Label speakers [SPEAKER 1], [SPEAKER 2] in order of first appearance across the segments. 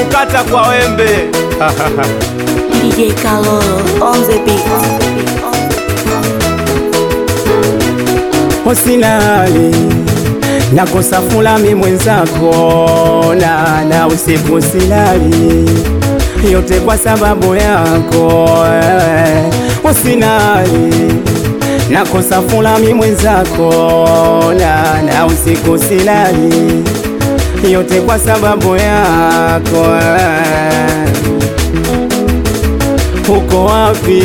[SPEAKER 1] kukata kwa wembe
[SPEAKER 2] DJ Kalolo on the beat.
[SPEAKER 3] Usilali nakosa fulami mwenzako na, na usiku silali yote kwa sababu yako eh. Usilali nakosa fulami mwenzako na, na usiku silali yote kwa sababu yako eh. Uko wapi?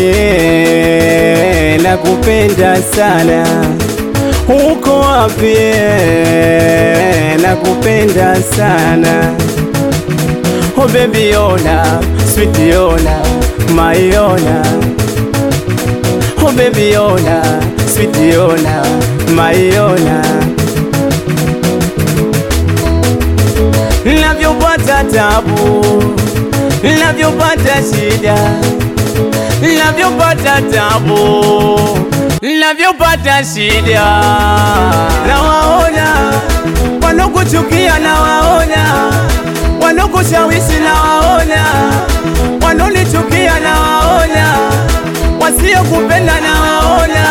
[SPEAKER 3] Nakupenda sana. Uko wapi? Nakupenda sana. Oh baby ona, sweet ona, my ona. Oh baby ona, sweet ona, my ona. Navyopata tabu, navyopata shida navyopata tabu, navyopata shida, nawaona wanokuchukia, nawaona wanokushawishi, nawaona wanonichukia, nawaona wasiokupenda, nawaona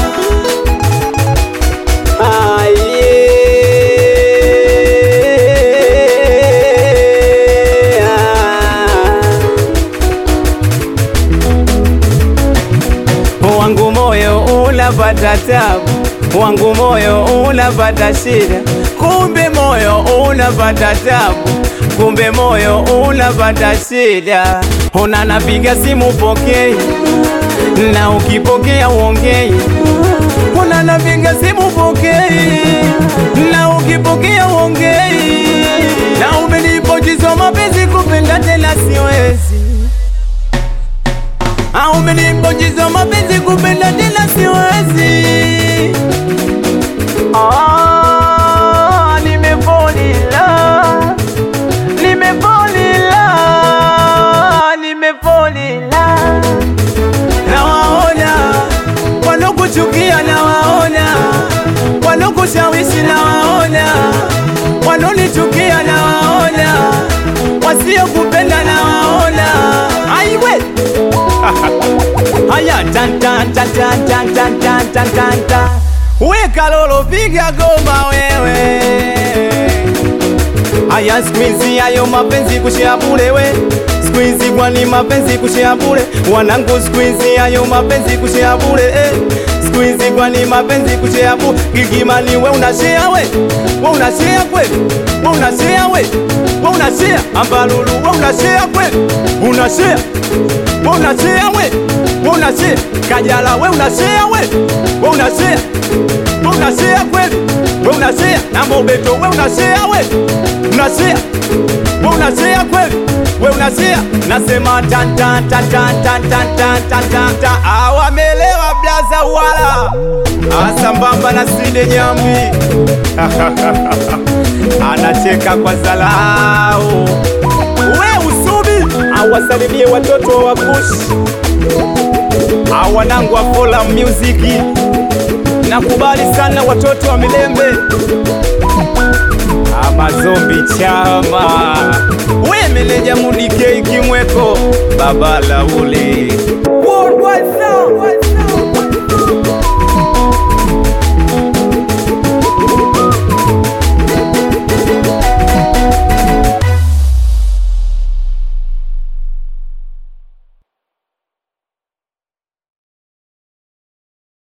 [SPEAKER 3] wangu moyo unapata tabu, wangu moyo unapata shida, kumbe moyo unapata tabu, kumbe moyo unapata shida. Ona napiga simu pokei, na ukipokea uongei. Ona napiga simu pokei, na ukipokea uongei. Na umenipojizo mapenzi kupenda tena siwezi au umenimbonjiza mapenzi kupenda tena siwezi. Ah, nimefolila, nimefolila, nimefolila. Nawaona wanokuchukia, nawaona wanokushawishi, nawaona wanonichukia, nawaona wasiokupenda, nawaona aiwe Haya tan tan tan tan tan tan tan tan tan tan. Weka lolo piga goma wewe. Haya squeeze hayo mapenzi kushia bure we. Squeeze kwani mapenzi kushia bure. Wanangu squeeze hayo mapenzi kushia bure eh. Squeeze kwani mapenzi kushia bure. Gigimani we unashare we. We unashare kweli. We unashare we. We unashare ambalulu we unashare kweli. Unashare. We unashare we. We unashare Kajala we unashare we. We unashare. We unashare kweli. We unashare na Mobeto we unashare we. Unashare. We unashare kweli. We unashare nasema tan tan tan tan tan tan tan tan tan tan awamelewa blaza wala asambamba na Sinde Nyambi anacheka kwa zalau we usubi awasalimie watoto wa Kushi awanangu wa Fola Music nakubali sana watoto wa Milembe amazombi chama we meleja munike ikimweko baba lauli